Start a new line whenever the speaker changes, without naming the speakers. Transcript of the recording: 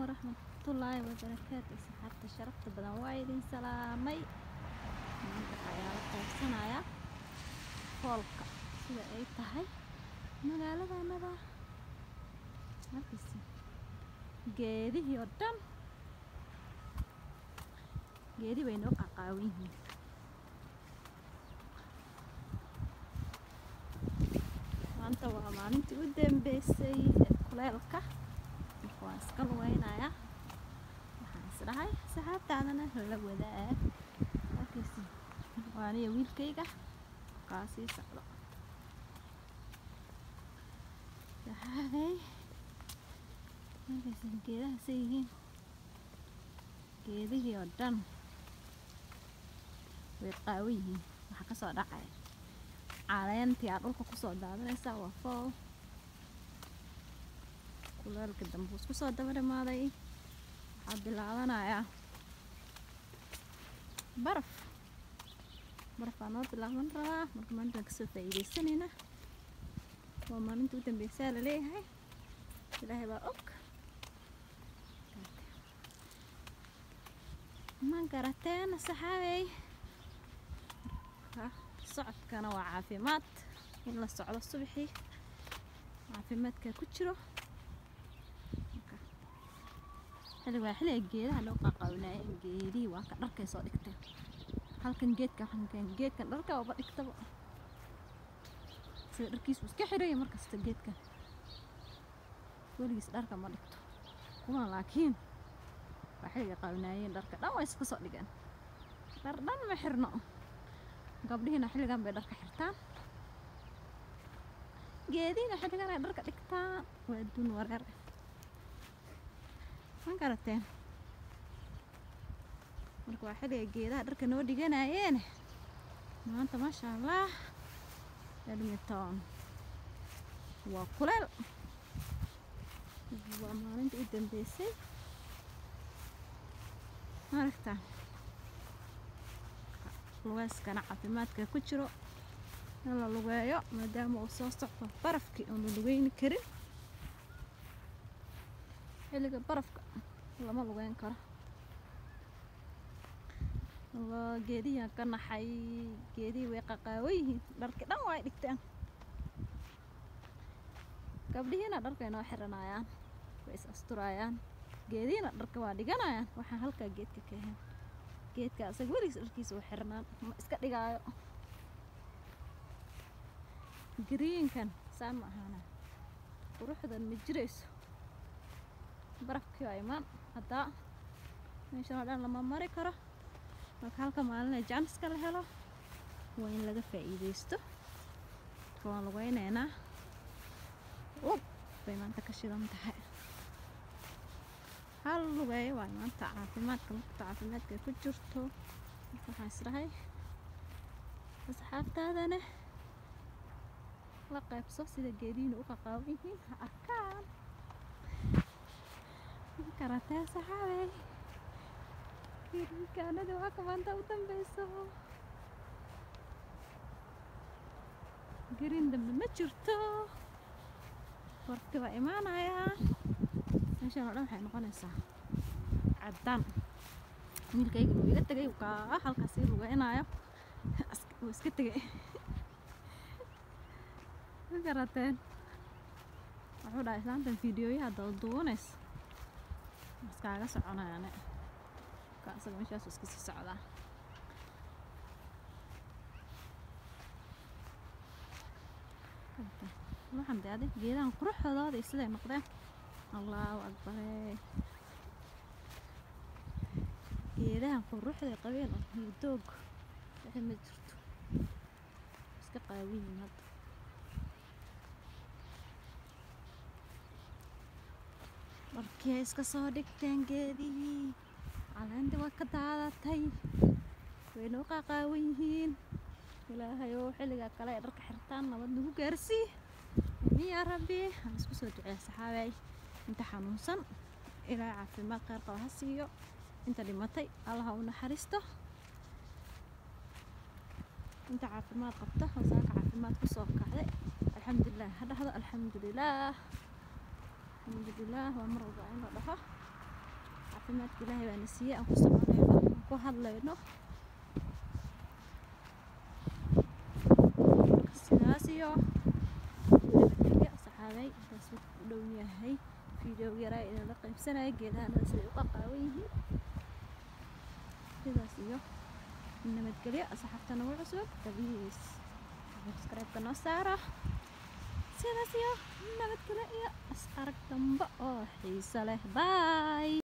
waraxmatullaahi wabarakaatu asxaabta sharafta badan waa idin salaamay maanta ayaa la qaybsanayaa foolka sida ay tahay magaaladanada markasi geedihii oo dhan geedi bay noo qaqaawan yihiin maanta waa maalintii u dambeysay ee kuleelka marka waan iska lugeynayaa waxaan isdhahay saxaabtaadana la wadaag markaysi waa aniga wiilkayga kaa sii socdo saxaabay markaysi geedaha say yihiin geedihii oo dhan way qaawan yihiin waxaa kasoo dhacaya caleentii aa dhulka kusoo daadanaysaa waa fool kuleelka dambe isku soo daba dhamaaday waxaa bilaabanayaa baraf barafaa noo bilaaban rabaa marka maalintaan kasoo faa'iidaysanayna waa maalinta u dambeysaa laleeyahay ilaahay baa og ma garateen saxaabey socodkana waa caafimaad in la socdo subaxii caafimaadka ku jiro xilli waa xilliga geedaha loo qaqawnaaye geedihii waa ka dharkay soo dhigteen halkan geedka halkan geedkan dharka oba dhigtaba sida dharkiisu iska xiraya markasta geedkan weligiis dharka ma dhigto kuwan laakiin waa xilliga qawnaayeen dharka dhan way iska soo dhigeen dhar dhan ma xirno gabdhihiina xilligan bay dharka xirtaan geedihiina xilligan ay dharka dhigtaan waa adduun wareer ma garateen marka waa xilliga geedaha dharka noo dhiganayeen maanta maasha allah edmonton waa kuleel waa maalinta u dambeysay maaragtaa lugeyskana caafimaadka ku jiro in la lugeeyo maadaama uu soo socdo barafkii oon la lugeyni karin xilliga barafka lama lugeyn karo geedihian ka naxay geedihii way qaqaawan yihiin dharki dhan waa ay dhigteen gabdhihiina dharkay noo xiranayaan way is asturaayaan geedihiina dharka waa dhiganayaan waxaan halkaa geedka ka ahayn geedka asaga weligiis dharkiisa u xirnaan ma iska dhigaayo gariinkan saa ma ahaana quruxdan ma jirayso barafkii waa imaan haddaa meeshan oo dhan lama mari karo marka halka maalina jaaniska la helo waa in laga faa'iidaysto marka waan lugeyneynaa ub bay maanta ka shidan tahay hal lugeeyo waa maanta caafimaadka markata caafimaadka ku jirto marka waxaan isdhahay asxaabtaadana la qaybso sida geedihiina u qaqaawan yihiin ha arkaan karatee saxaabey geedinkaanada waa ka maanta u dambeyso gerin dambe ma jirto warti waa imaanayaa meeshan oo dhan waxay noqonaysaa caddaan wiilkayga wuu iga tegay kaa halkaas ii lugeynayo wuu iska tegay ma garateen wuxuu dhahay islaantan fiidiyoyaha dawduunays iskaaga soconayaane ka isaga meeshaasu iska sii socdaa waxaan de adig geedahan quruxdooda siday noqdeen allahu akbare geedahan quruxday qabeen oo hiidoog wixii ma jirto iska qaawiyin hadda dharkii ay iska soo dhigteen geedihii caleentii waa ka daadatay waynoo qaqaawan yihiin ilaahay oo xilligaa kale ay dharka xirtaan nabad nagu gaarsii amiin yaa rabbi aan isku soo duceeya saxaabay inta xanuunsan ilaahay caafimaad kheyr qaba ha siiyo inta dhimatay allaha u naxariisto inta caafimaad qabta wasaaka caafimaad kusoo kacday alxamdulilah ha dhahdo alxamdulilah alxamdulilah waa mar walba in la dhaho caafimaadka ilaahay baana siiyey aan ku soconayno aan ku hadlayno sidaas iyo nabadgelyo saxaabay intaas wuxuu u dhow yahay video yaraa inaan la qaybsanaya geedahana siday u qaqaawan yihiin sidaas iyo nabadgelyo asxaabta nagu cusub tabiis subscribe-ka noo saara sidaas iyo nabadgelyo iyo is arag dambe oo xiiso leh bye